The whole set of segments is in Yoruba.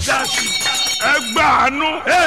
ẹgbà àánú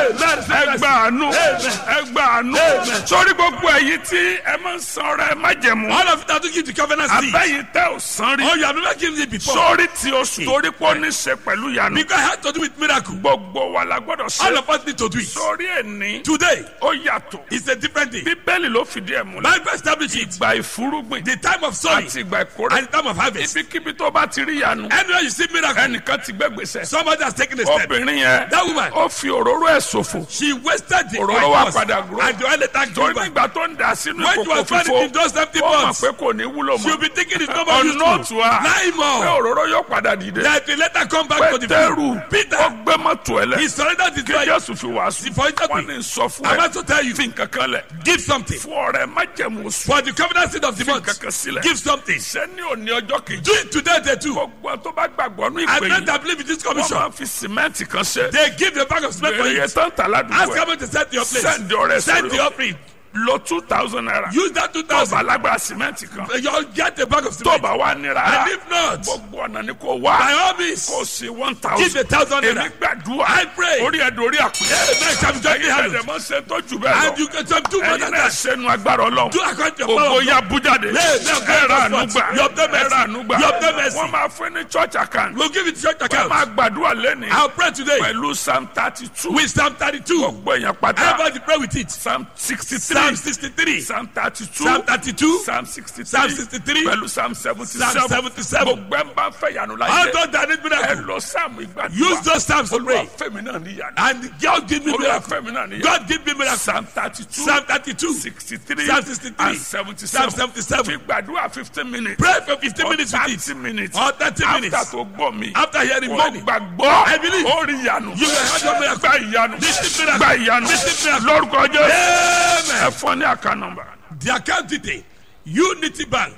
ẹgbà àánú ẹgbà àánú sórí gbogbo èyí tí ẹ máa ń san ọrẹ májẹ̀mú All of it that to give the covenant seed. abẹ́yìn tẹ́ ò san rí Oh, you have never given it before. sórí tí oṣù torí pé ó ní ṣe pẹ̀lú ìyanu Because it has to do with miracle. gbogbo wa la gbọ́dọ̀ All ṣe of us need to do it. sórí ẹni Today ó yàtọ̀ is a different day. bíbélì ló fìdí ẹ̀ múlẹ̀ Bible established it. ìgbà ìfúrúgbìn The time of sowing àti ìgbà ìkórè and the time of harvest. ibikíbi tó bá ti rí ìyanu Anywhere you see miracle, ẹnìkan ti gbẹ́gbèsè somebody has taken a step. obìnrin yẹn That woman, ó fi òróró ẹ̀ ṣòfò she wasted the Òróró oil wa first, padà grow. and the oil later grew torí back. nígbà tó ń dà sínú When you ìkòkò are finding fífó in those empty ó mọ̀ pots, pé kò ní wúlò she'll mọ́ be thinking it's not about ọ̀nà useful. òtún a Nine pé more. òróró yóò padà dìde That will later come back to the pétérù field. ó Peter, gbé mọ́tò ẹ̀ he lẹ̀ surrendered his kí life. jésù fi wàásù For it to wọ́n be. ní sọ fún I'm ẹ about to tell you, fi nǹkan kan lẹ̀ give something. fún ọ̀rẹ́ májẹ̀mú oṣù For the covenant seed of the fi month, nǹkan kan sílẹ̀ give something. ṣé ní òní ọjọ́ kejì Do it today, day two. gbogbo tó bá gbàgbọ́ ní I ìpè pray yìí that believe in this wọ́n commission. máa fi sìmẹ́ǹtì kan ṣe They give the bag of cement for èrè you. tán tà Ask ládùúgbò someone to set your place. Send the rest Send of the your- offering. lo two thousand naira Use that two tó bá thousand. lágbára sìmẹ́ǹtì kan You'll get the bag of tó cement. bá wà nira And if not, gbogbo ọ̀nà ni kò by wá all means, kò sí one give thousand a thousand èmi naira. gbàdúrà I pray. orí ẹ̀ dorí àpè Amen. Shall be jointly ẹ̀yin handled. ẹ̀dẹ̀ mọ́ ṣe tó jù bẹ́ẹ̀ And lọ you can some do more ẹ̀yin than náà that. ṣẹnu agbára ọlọ́run Do according to your power. ògo of ya God. bújáde Amen. ẹ̀rọ ànúgbà You obtain mercy. ẹ̀rọ ànúgbà You obtain mercy. wọ́n máa fún ní church account We'll give it to church wọ́n account. máa gbàdúrà lẹ́ni I'll pray today pẹ̀lú psalm thirty two with Psalm 32. gbogbo èèyàn pátá Everybody pray with it. psalm sixty Psalm three 63. psalm thirty two Psalm 32. psalm sixty Psalm three 63. pẹ̀lú psalm seventy Psalm seven 77. gbogbo ẹ̀ ń bá fẹ́ yanu All láyé those that need ẹ miracle. lọ sáàmù ìgbàdúrà Use those Psalms to olúwa pray. fẹ́mi náà níyanu And God give me olúwa miracle. fẹ́mi náà níyanu God give me miracle. psalm thirty two Psalm 32. sixty three Psalm 63. and seventy Psalm seven 77. fi gbàdúrà fifteen minutes Pray for 15 minutes with thirty it. minutes Or 30 minutes. after tó gbọ́ mi After hearing mo money. gbàgbọ́ I believe. ó rí ìyanu You will have your miracle. gba ìyanu This miracle. gba ìyanu This miracle. lórúkọ jẹ́ Amen. ẹ fọ́ ní àká nọ́mbà The account detail Unity Bank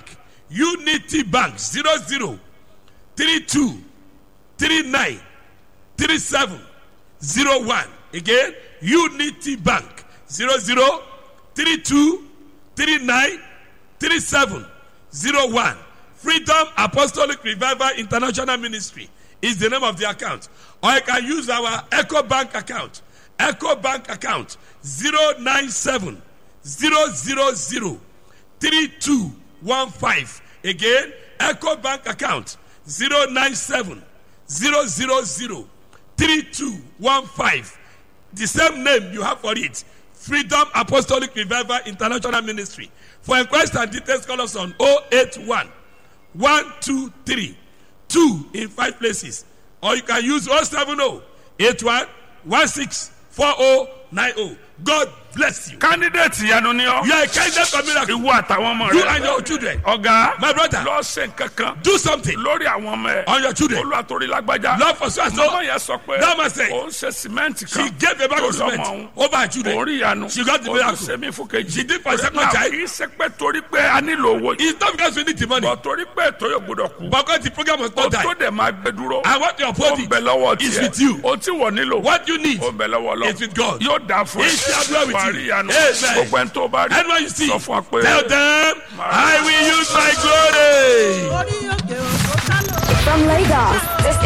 Unity Bank zero zero three two three nine three seven zero one again Unity Bank zero zero three two three nine three seven zero one Freedom Apostolic Revival International Ministry is the name of the account or you can use our Echo Bank account Echo Bank account zero nine seven zero zero zero three two one five again eco bank account zero nine seven zero zero zero three two one five the same name you have for it freedom apostolic revival international ministry for inquiries and details call us on oh eight one one two three two in five places or you can use oh seven oh eight one one six four oh nine oh god bless you. candidate ìyanu ni ọ you are a candidate for miracle. ìwọ àtàwọn ọmọ you rẹ and your children. ọ̀gá my brother lọ ṣe nǹkan kan do something lórí àwọn ọmọ ẹ on your children. olú àtòrí lágbájá love for so and mọ́mọ́ so. yẹn sọ pé That man said, òun ṣe sìmẹ́ǹtì she kan gave a bag tó of lọ́mọ cement òun over her òun children. rí ìyanu She got the òun miracle. tún ṣe mí fún kejì She did for a second Now, child. kì í ṣe pé torí pé a nílò owó yìí it's not because we need the money. bọ̀ torí pé ètò yóò gbọdọ̀ kú but because the program must o not tó die. dẹ̀ máa gbẹ dúró and what you ó uphold ń bẹ it lọ́wọ́ is tiẹ̀ with you. o tí wọ́n nílò what you need ó ń bẹ lọ́wọ́ lọ is with God. yóò dáa fún He shall dwell with wàá you. rí ìyanu Amen. gbogbo ẹni tó bá rí anyone you see sọ fún wa pé tell them I will use my glory. orí òkè òkò sálọ. From Lagos, this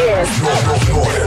is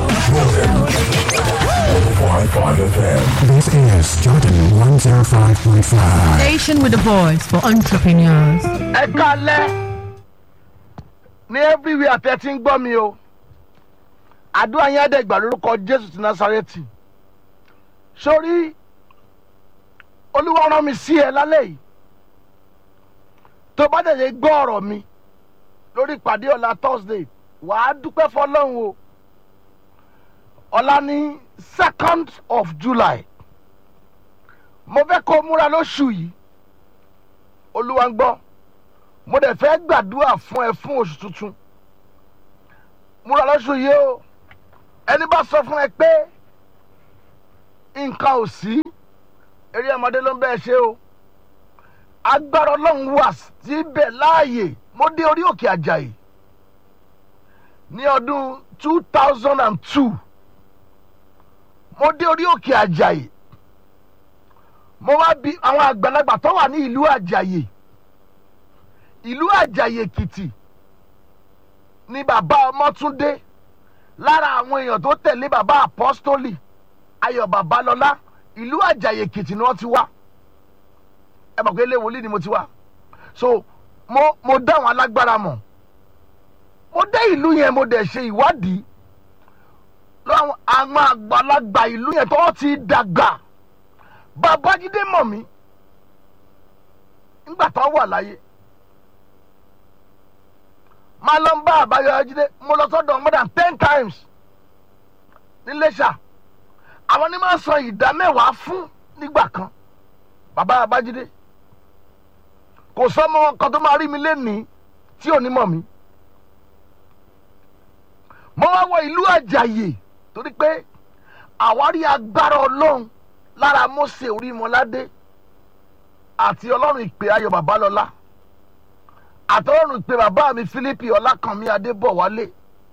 This is Jordan 105.5. station with a voice for entrepreneurs. ẹ kalẹ ní everywhere tẹ ti ń gbọ́ mi o àdúrà yẹn àdẹ́gbà lórúkọ jésù ti násàrẹ́tì sórí olúwa rán mi sí ẹ lálẹ́ yìí tó bá dẹ̀ lè gbọ́ ọ̀rọ̀ mi lórí ìpàdé ọ̀la thursday wàá dúpẹ́ fọlọ́run o ọ̀la ní second of july mo fẹ́ kó o múra lóṣù yìí olúwa ń gbọ́ mo dẹ̀ fẹ́ gbàdúrà fún ẹ fún oṣù tuntun múra lọ́sùn yìí o ẹni bá sọ fún ẹ pé nǹkan ò sí eré ọmọdé ló ń bẹ́ẹ̀ ṣe o agbára ọlọ́run wà síbẹ̀ láàyè mo dé orí òkè àjàyè ní ọdún two thousand and two mo dé orí òkè àjàyè mo wá bi àwọn àgbàlagbà tó wà ní ìlú àjàyè ìlú àjàyè èkìtì ni bàbá ọmọtúndé lára àwọn èèyàn tó tẹ̀lé bàbá apọ́stólì ayọ̀ babalọ́lá ìlú àjàyè èkìtì ni wọ́n ti wá ẹ mọ̀ pé ilé wòlíì ni mo ti wá so mo mo dá àwọn alágbára mọ̀ mo dé ìlú yẹn mo dẹ̀ ṣe ìwádìí lọ́wọ́ àwọn àgbàlagbà ìlú yẹn tó ti dàgbà babájídé mọ̀ mí nígbà tó wà láyé máa lọ ń bá àbáyọjídé mo lọ sọ́dọ̀ more than ten times níléṣà àwọn ní máa ń san ìdá mẹ́wàá fún nígbà kan bàbá abájídé kò sọmọ kan tó máa rí mi lénìí tí ò ní mọ̀ mí mo wá wọ ìlú àjàyè torí pé àwárí agbára ọlọ́run lára Mósè Orímọládé àti ọlọ́run ìpè ayọ̀ babalọ́lá àtọ́rùn ìpè bàbá mi Fílípì Ọlákànmí Adébọ̀wálé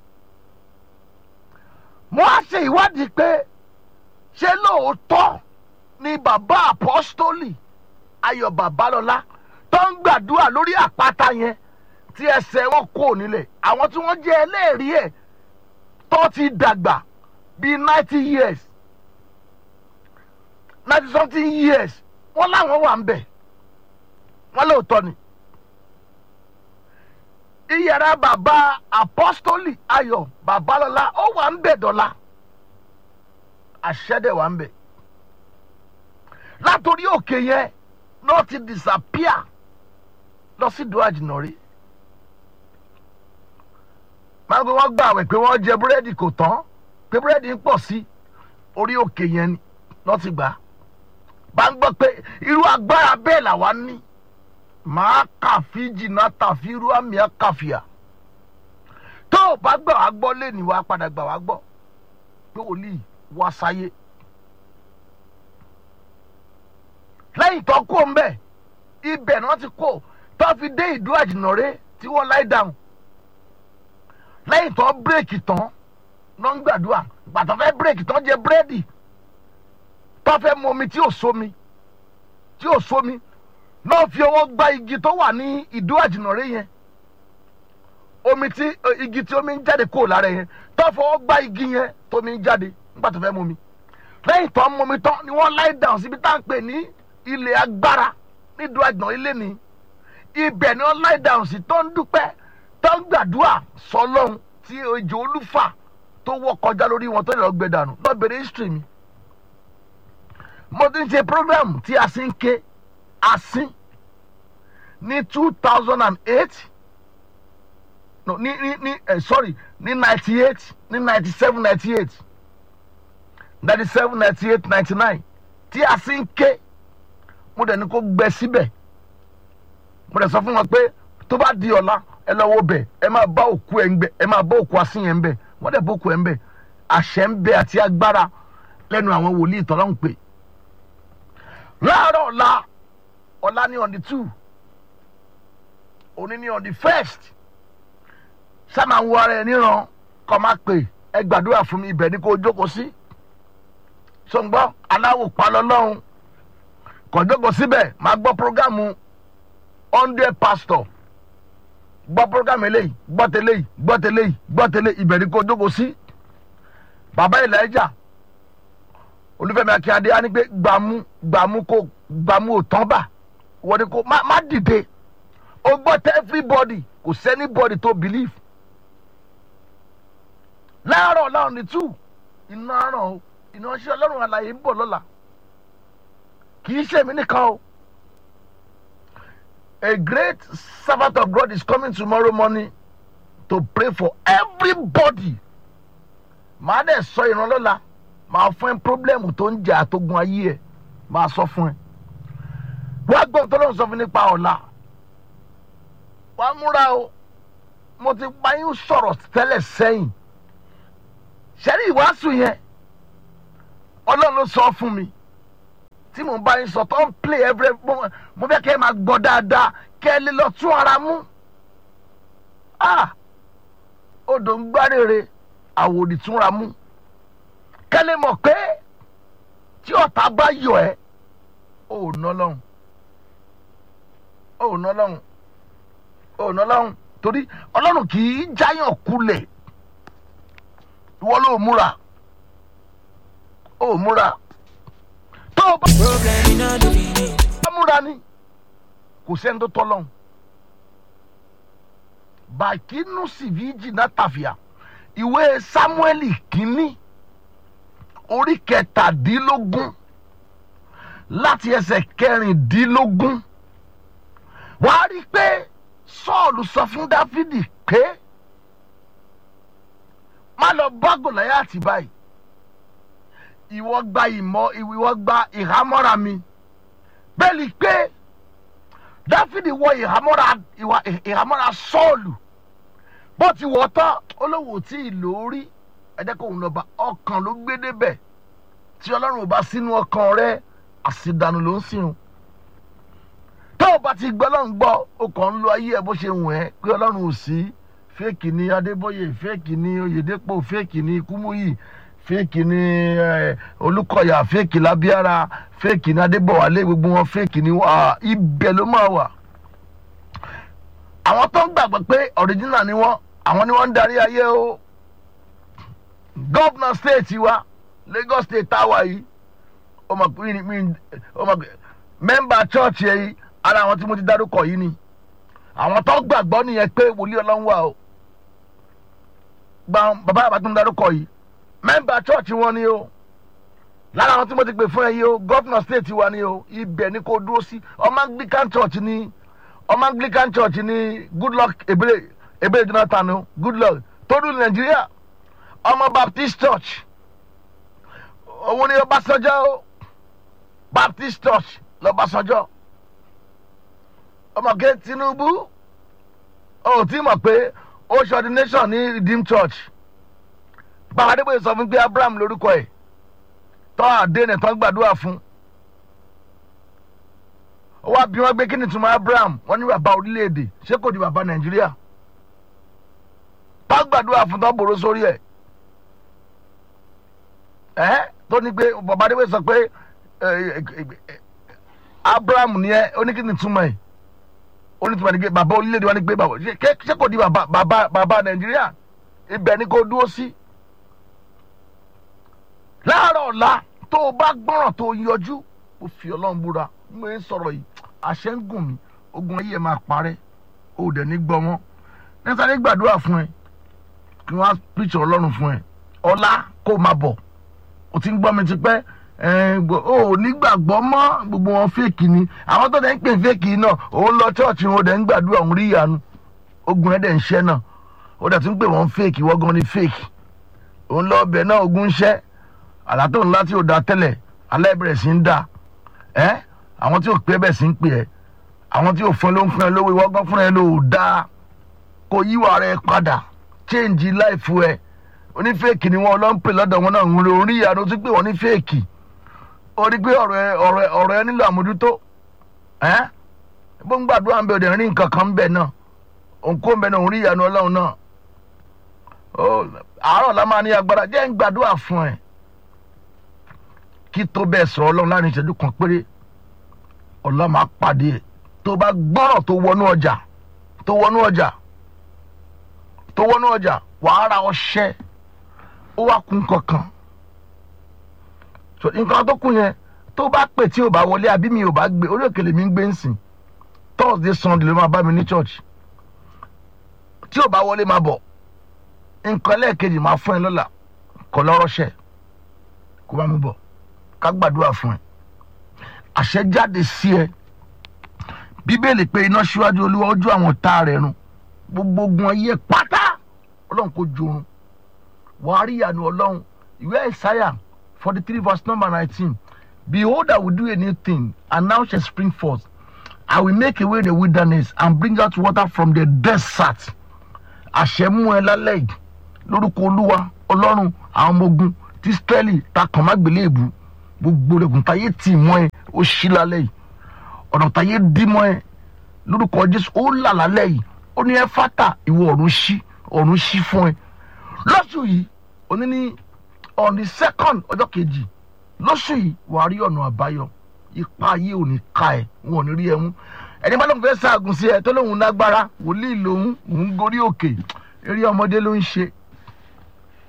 mo á ṣe ìwádìí pé ṣé lóòótọ́ ni bàbá apọ́stólì ayọ̀ babalọ́lá tó ń gbàdúrà lórí àpáta yẹn tí ẹsẹ̀ wọn kò nílẹ̀ àwọn tí wọ́n jẹ́ ẹlẹ́rìí ẹ̀ tó ti dàgbà bíi ninety years ninety something years wọ́n láwọn wà ń bẹ̀ wọ́n lóòótọ́ ni iyàrá bàbá apọ́stólì ayọ̀ babalọ́lá ó wà ń bẹ̀ dọ́là àṣẹ́dẹ̀ wà ń bẹ̀ látòrí òkè yẹn náà ti disappear lọ sí ìdúrà jìnnà rí máa ń gbé wọ́n gbà wẹ̀ pé wọ́n jẹ búrẹ́dì kò tán pé búrẹ́dì ń pọ̀ sí orí òkè yẹn ni lọ́ ti gbà bá ń gbọ́ pé irú agbára bẹ́ẹ̀ làwa ní màá kàfi jìnnà tàfi irú àmì àkàfìà tó o bá gbà wá gbọ́ lẹ́nu wa padà gbà wá gbọ́ pé wòlíì wá sáyé lẹ́yìn tó kó ń bẹ̀ ibẹ̀ ni wọ́n ti kó tó fi dé ìdú àjìnàrè tí wọ́n láì dáhùn lẹ́yìn tó bírèkì tán ló ń gbàdúrà gbàtọ́ fẹ́ bírèkì tán jẹ búrẹ́dì tó fẹ́ mu omi tí ò sómi tí ò sómi náà fi ọwọ́ gba igi tó wà ní ìdú àjìnàrè yẹn omi tí igi tí omi ń jáde kúrò lára yẹn tó fọwọ́ gba igi yẹn tómi ń jáde nígbà tó fẹ́ mu omi lẹ́yìn tó ń mu omi tán ni wọ́n láì dáhùn síbi tá à ń pè ní ilé agbára nídùú àjìnà ilé ni ibẹ̀ ni wọ́n láì dáhùn sí tó ń dúpẹ́ tó ń gbàdúrà sọlọ́run tí ejò olúfà tó wọ́ kọjá lórí wọn tó lè lọ gbé dànù lọ bèrè history mi mo ti ń ṣe program tí a sì ń ké asín ní two thousand and eight no ní ní ní eh, sorry ní ninety eight ní ninety seven ninety eight ninety seven ninety eight ninety nine tí a sì ń ké mo dẹ̀ ní kó gbẹ síbẹ̀ mo dẹ̀ sọ fún wọn pé tó bá di ọ̀la ẹ lọ wo bẹ̀ ẹ máa bá òkú ẹ̀ ń bẹ̀ ẹ máa bá òkú asín yẹn ń bẹ̀ wọ́n dẹ̀ bá òkú ẹ̀ ń bẹ̀ àṣẹ ń bẹ àti agbára lẹ́nu àwọn wòlíì tọ́lá ń pè láàárọ̀ ọ̀la ọ̀la ní on the two òní ní on the first sáma ń wo ara ẹ níran kọ́ máa pè ẹ gbàdúrà fún mi ibẹ̀ ni kò jókòó sí sọ̀ngbọ́n aláwò palọ́lọ́hún kò jókòó síbẹ̀ máa gbọ́ programu hundred pastor gbọ́ programu eléyìí gbọ́ tẹ́lẹ̀ yìí gbọ́ tẹ́lẹ̀ yìí gbọ́ tẹ́lẹ̀ ibẹ̀ ni kò jókòó sí bàbá Elijah olùfẹ́mi akínyadé á ní pé gbàmú gbàmú kò gbàmú ò tán bà wọ́n ní kò má má dìde o gbọ́ tẹ́ everybody kò sẹ́ni body tó believe láàárọ̀ láàrún ní two iná ràn o iná ṣe ọlọ́run àlàyé ń bọ̀ lọ́la kì í ṣèmi nìkan o a great servant of God is coming tomorrow morning to pray for everybody màá dẹ̀ sọ ìrànlọ́la màá fún ẹ pírọ́blẹ́mù tó ń jà àtógun ayé ẹ màá sọ fún ẹ wàá gbọ́ tó lóun sọ fún nípa ọ̀la wàá múra o mo ti pa yín sọ̀rọ̀ tẹ́lẹ̀ sẹ́yìn ṣẹ́rí ìwàásù yẹn ọlọ́run ló sọ fún mi tí mo bá yín sọ tó ń play every moment mo fẹ́ kẹ́ ẹ máa gbọ́ dáadáa kẹ́ ẹ lè lọ tún ara mú ah odò ń gbárèrè àwòrì túnra mú kẹ́ lè mọ̀ pé tí ọ̀tá bá yọ ẹ́ ò ná lọ́hùn ò ná lọ́hùn ò ná lọ́hùn torí ọlọ́run kì í jáyàn kulẹ̀ ìwọ ló múra ó múra tó o bá múra ni kò sẹ́ni tó tọ́ lọ́hùn bàkínú sìvíjì náà tàfíà ìwé samueli kínní orí kẹtàdínlógún láti ẹsẹ̀ kẹrìndínlógún wàá rí i pé sọ́ọ̀lù sọ fún dáfídì pé má lọ bá gòláyàtì báyìí ìwọ gba ìmọ̀ ìwọ gba ìhámọ́ra mi bẹ́ẹ̀ ni pé dáfídì wọ ìhámọ́ra ìwà ìhámọ́ra sọ́ọ̀lù bó ti wọ̀ tán olówó tí ì lórí ẹ̀jẹ̀ kò ń lọ bá ọkàn ló gbé débẹ̀ tí ọlọ́run ò bá sínú ọkàn rẹ àṣìdànù ló ń sìn tó o bá ti gbọ́ ọlọ́run gbọ́ o kàn ń lo ayé ẹ bó ṣe wù ẹ́ pé ọlọ́run ò sí fẹ́ẹ̀kì ni adébóyè fẹ́ẹ̀kì ni oyèdèpọ̀ fẹ́ẹ̀kì ni kúmúyì fẹ́ẹ̀kì ni eh, olùkọ́yà fẹ́ẹ̀kì lábíára fẹ́ẹ̀kì ni adébọ̀wálé gbogbo wọn fẹ́ẹ̀kì ni wà ibẹ̀ ló máa wà. àwọn tó ń gbàgbọ́ pé ọ̀ríjínà ni wọ́n àwọn ni wọ́n ń darí ayé o gọ́vnà stéètì wa lagos state táwa yìí ọmọ mi mi ọmọ mẹ́mbà chọ́ọ̀chì yìí ara àwọn tí mo ti dárúkọ yìí ni àwọn tó gbàgbọ́ nìyẹn pé wòlíì ọlọ́run wà o gba bàbá àbá tó ń darúkọ yìí mẹ́mbà chọ́ọ̀chì wọn ni o lára àwọn tí mo ti pè fún ẹ yìí o gọ́fìnà stéètì wa ni o ibẹ̀ ni kò dúró sí ọmọ anglican church ni ọmọ anglican church ni goodluck ebele ebele jonathan o goodluck tó dùn nàìjíríà ọmọ baptist church òun ni ọbásanjọ́ o baptist church lọ́básanjọ́ ọmọge tinubu ó ti mọ̀ pé ó ṣe ordination ní redeemed church bàbá adébóyè sọ fún pé abraham lórúkọ ẹ̀ tọ́ àdéhùn tán gbàdúrà fún ó wá bí wọ́n gbé kí ni túmọ̀ abraham wọ́n ní bàbá orílẹ̀-èdè ṣé kò di bàbá nàìjíríà tán gbàdúrà fún tán bòrò sórí ẹ̀ ẹ́ tó ní pé bàbá adébóyè sọ pé abraham ni ẹ ó ní kí ni túmọ̀ ẹ̀ onítùmọ̀ ní pé bàbá orílẹ̀-èdè wa ní pé bàbá ṣé kò di bàbá bàbá bàbá nàìjíríà ibẹ̀ ni kò dúró sí. láàárọ̀ ọ̀la tó o bá gbọ́ràn tó o yọjú o fi ọlọ́run búra mo ń sọ̀rọ̀ yìí àṣẹ ń gùn mí ogun ayé ẹ̀ máa parẹ́ o ò dẹ̀ ní gbọ́ wọn nítorí gbàdúrà fún ẹ kí wọ́n á píṣọ ọlọ́run fún ẹ ọ̀la kó o máa bọ̀ o ti ń gbọ́ mi ti pẹ́ o ò nígbàgbọ́ mọ́ gbogbo wọn fèkì ni àwọn tó dẹ̀ ń pè fèkì náà òun lọ chọ́ọ̀chì wọn dẹ̀ ń gbàdúrà òun rí ìyanu ogun ẹ̀ dẹ̀ ń ṣẹ́ náà ó dẹ̀ tún pè wọ́n fèkì wọ́n gan ni fèkì òun lọ ọbẹ̀ náà ogun ń ṣẹ́ àlá tó ńlá tí ò da tẹ́lẹ̀ alẹ́ bẹ̀rẹ̀ sí ń dà ẹ́ àwọn tí ò pé bẹ̀ sí ń pè ẹ́ àwọn tí ò fún ẹ ló ń fún ẹ lówó ìwọ́n gan fún ẹ ló dáa kò yíwà rẹ padà change life ẹ onífèkì ni wọn lọ ń pè lọ́dọ̀ wọn náà ń rí ìyanu tún pè wọ́n ní fèkì ó rí pé ọ̀rọ̀ ẹ ọ̀rọ̀ ẹ ọ̀rọ̀ ẹ nílò àmójútó ẹ́ bó ń gbàdúrà ń bẹ òde rí nǹkan kan ń bẹ náà òǹkó ń bẹ náà òun rí ìyanu ọlọ́run náà ó àárọ̀ la máa ní agbára jẹ́ ń gbàdúrà fún ẹ kí tó bẹ́ẹ̀ sọ̀rọ̀ ọlọ́run láàrin ìṣẹ́jú kan péré ọ̀la máa pàdé ẹ̀ tó bá gbọ́rọ̀ tó wọnú ọjà tó wọnú ọjà tó wọnú ọjà wàá ra ọṣẹ ó wá kún kankan so nǹkan tó kún yẹn tó bá pè tí ò bá wọlé àbí mi ò bá gbé orí òkèlè mi ń gbé ń sìn thursday sunday ló máa bá mi ní church tí ò bá wọlé máa bọ̀ nǹkan lẹ́ẹ̀kejì máa fún ẹ lọ́la kọ́ lọ́rọ́ṣẹ́ kó bá mi bọ̀ ká gbàdúrà fún ẹ àṣẹ jáde sí ẹ bíbélì pé iná síwájú olúwa ojú àwọn tá rẹ̀ run gbogbo ogun ayé pátá ọlọ́run kò jorun wàá rí ìyanu ọlọ́run ìwé ìsáyà forty three verse number nineteen behold i will do a new thing and now shall spring forth i will make away the wilderness and bring out water from the desert àṣẹ mú ẹ lálẹ́ yìí lórúkọ olúwa ọlọ́run àwọn ọmọ ogun tí israẹli ta kàn má gbélé èbú gbogbo rẹ̀gùn táyé tì mọ́ ẹ ó ṣí lálẹ́ yìí ọ̀nà táyé dí mọ́ ẹ lórúkọ jésù ó là lálẹ́ yìí ó ní ẹ fátà ìwọ ọ̀run ṣí ọ̀run ṣí fún ẹ lọ́sùn yìí òní ní on the second ọjọ́ kejì lóṣù yìí wàá rí ọ̀nà àbáyọ ipa ayé ò ní ka ẹ wọn ò ní rí ẹ mú ẹni bá lóun fẹ́ ṣaagùn sí ẹ tó lóun lágbára wòlíì lòun òun gorí òkè eré ọmọdé ló ń ṣe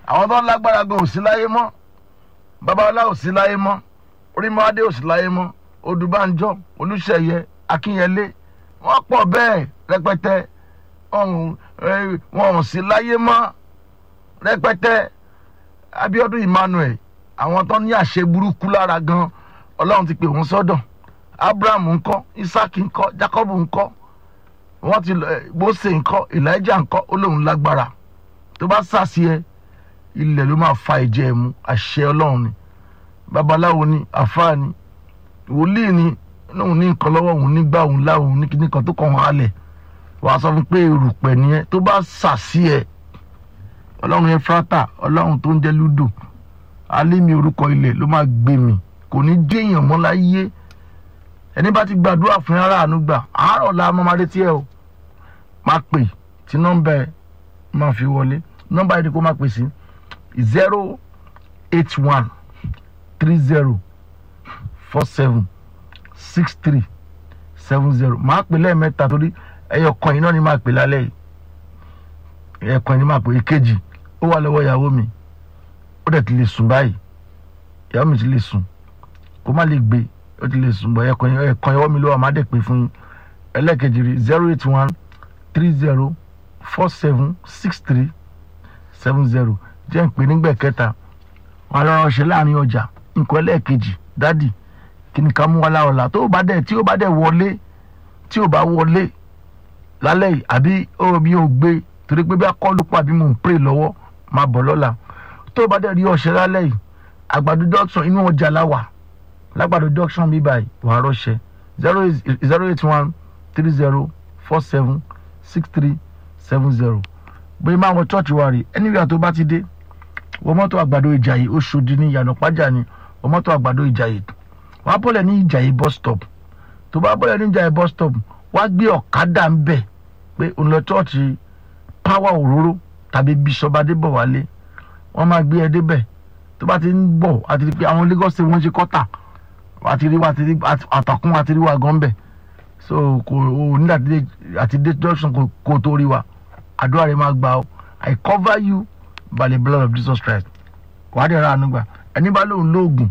àwọn tó ń lágbára gan ò sí láyé mọ́ babalá ò sí láyé mọ́ orímọ́adé ò sí láyé mọ́ odùbánjọ́ olùṣeyẹ akínyẹlé wọ́n pọ̀ bẹ́ẹ̀ rẹpẹtẹ ọ̀hún, eh, wọn ò sí láyé mọ́ rẹpẹtẹ abiodun emmanuel àwọn tó ní àṣẹ burúkú lára gan ọlọ́run ti pè wọ́n sọ́dọ̀ abraham ńkọ́ isaac ńkọ́ jacob ńkọ́ wọ́n ti lọ ẹ, mose ńkọ́ elijah ńkọ́ ó lóun lágbára tó bá sàṣì ẹ ilẹ̀ ló máa fa ìjẹ́ ẹ̀ mú àṣẹ ọlọ́run ni babaláwo ni àfáà ni wòlíì ni lóun ní nǹkan lọ́wọ́ òun nígbà òun láwọn òun ní kíní kan tó kàn wọ́n halẹ̀ wàá sọ fún pé erùpẹ̀ nìyẹn tó bá sàṣì ẹ ọlọ́run efrata ọlọ́run tó ń jẹ́ ludo alẹ́mi orúkọ ilẹ̀ ló máa gbé mi kò ní déèyàn mọ́ láyé ẹni bá ti gbàdúrà fún ara àánú gbà àárọ̀ la máa máa retí ẹ o máa pè tí nọ́mbà ẹ máa fi wọlé nọ́mbà ẹ ni kó máa pè sí zero eight one three zero four seven six three seven zero máa pè lẹ́ẹ̀mẹ́ta torí ẹyọ kan yìí náà ni máa pè lálẹ́ yìí ẹyọ kan yìí ni máa pè èkejì ó wà lọ́wọ́ ìyàwó mi ó dẹ̀ ti lè sùn báyìí ìyàwó mi ti lè sùn kó má lè gbé ó ti lè sùn bọ̀ ẹ̀kan ẹ̀kan ìyàwó mi ló wà má dẹ̀ pé fún yín ẹlẹ́ẹ̀kejì rí zero eight one three zero four seven six three seven zero jẹ́ ń pè nígbà kẹta wọn lọ́rọ̀ ṣe láàrin ọjà nǹkan ẹlẹ́ẹ̀kejì dádì kí ni ká mú wa láọ̀la tó bá dẹ̀ tí ó bá dẹ̀ wọlé tí ó bá wọlé lálẹ́ yìí àbí ó bí ó gbé torí pé bí akọ́lù pọ̀ àbí mò ń pray lọ́wọ́ máa bọ̀ lọ́la tó bá dẹ̀ rí ọ̀ṣẹ́ lálẹ́ yìí àgbàdo junction inú ọjà láwà lágbàdo junction bí báyìí wàá rọ́ṣẹ́ zero eight zero eight one three zero four seven six three seven zero bóyá máa wọ church wa rè anywhere tó bá ti dé wọ mọ́tò àgbàdo ìjàyè oṣòdì ní ìyànà pàjá ni wọ mọ́tò àgbàdo ìjàyè wàá bọ́lẹ̀ ní ìjàyè bus stop tó bá bọ́lẹ̀ ní ìjàyè bus stop wàá gbé ọ̀kadà ń bẹ̀ pé òun lọ church power òróró tàbí bishop adébọ̀wálé wọ́n máa gbé ẹ débẹ̀ tó bá ti ń bọ̀ àti rí pé àwọn lagos state wọ́n ṣe kọ́tà àti rí wa àti rí àtàkùn àti rí wa gan bẹ̀ so kò o ní àti àti dé junction kò kò tó rí wa àdúrà rẹ máa gbà ó i cover you by the blood of jesus christ wàá dẹ̀ ra àánú gbà ẹni bá lóun lóògùn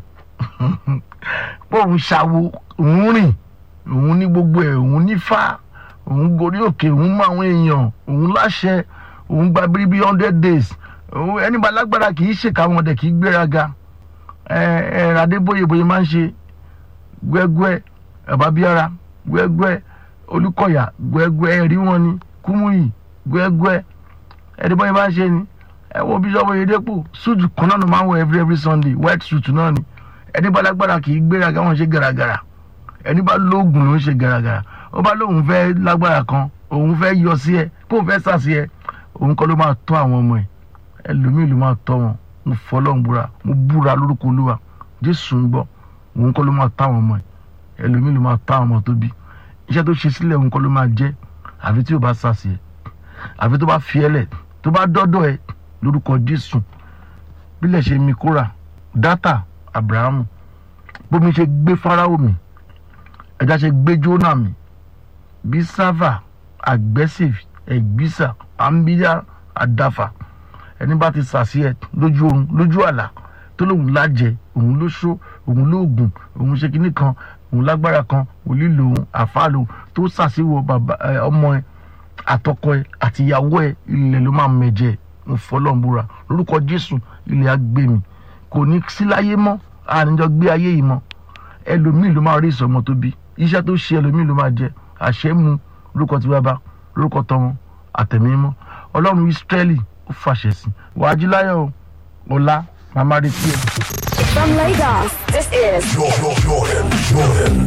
pé òun ṣàwo òun rìn òun ní gbogbo ẹ̀ òun nífà òun gorí òkè òun mọ àwọn èèyàn òun láṣẹ òun gba bíríbí hundred days òun ẹni bá lágbára kì í ṣèkà wọn dẹ̀ kì í gbéraga ẹ ẹ adébóyè bóyè máa ń ṣe gbẹgbẹ ẹbábíara gbẹgbẹ olùkọyà gbẹgbẹ ẹrí wọn ni kúmúyì gbẹgbẹ ẹdínbóyè máa ń ṣe ni ẹ wo bíṣọ́bù oyèdèpọ̀ suit kan náà ló máa ń wọ every every sunday white suit náà ni ẹni bá lágbára kì í gbéraga wọn ṣe gàràgàrà ẹni bá lóògùn ló ń ṣe gàràgàrà ó bá lóun fẹ́ lágbára kan òun fẹ́ yọ sí ẹ kóun fẹ́ sà sí ẹ òun kọ́ ló máa tọ́ àwọn ọmọ ẹ ẹlòmíì ló máa tọ́ wọn mo fọlọ́n búra mo búra lórúkọ olúwa jésù ń gbọ́ òun kọ́ ló máa tọ́ àwọn ọmọ ẹ ẹlòmíì ló máa tọ́ àwọn ọmọ tó bí iṣẹ́ tó ṣe sílẹ̀ òun kọ́ ló máa jẹ́ àfi tí ò bá sà sí ẹ àfi tó bá fi ẹ lẹ̀ tó bá dọ́dọ̀ ẹ lórúkọ jésù bílẹ̀ ṣe mi kóra dátà abrahamu bómi ṣe gbé fáráwò mi ẹja ṣe gbé jóná mi bí sáfà aggressive ẹgbísà àmbíyá àdáfà ẹni bá ti sàṣì ẹ lójú oorun lójú àlá tó lóun lájẹ òun ló ṣó òun lóògùn òun ṣe kinní kan òun lágbára kan òun lílo òun àfa lòun tó sàṣìwò bàbá ẹ ọmọ ẹ àtọkọ ẹ àtìyàwó ẹ ilẹ̀ ló máa mẹ̀jẹ̀ ń fọlọ́ǹbúra lórúkọ jésù ilẹ̀ á gbé mi kò ní sí láyé mọ́ àníjọ gbé ayé yìí mọ́ ẹlòmíì ló máa rí ìsọmọ tó bí iṣẹ́ tó ṣe ẹlòmíì ló máa jẹ àṣẹ mu lórúkọ tí bàbá lórúkọ tọmọ àtẹ̀mí mọ́ ọlọ́run ìsírẹ́lì ó fàṣẹ sí wàá jí láyọ̀ ọ̀la màmá retí ẹ̀. From Lagos, this is Jordan, Jordan, Jordan.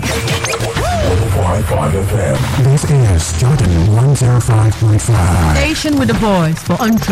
105.5 FM. This is Jordan 105.5. Station with a voice for entrepreneurs.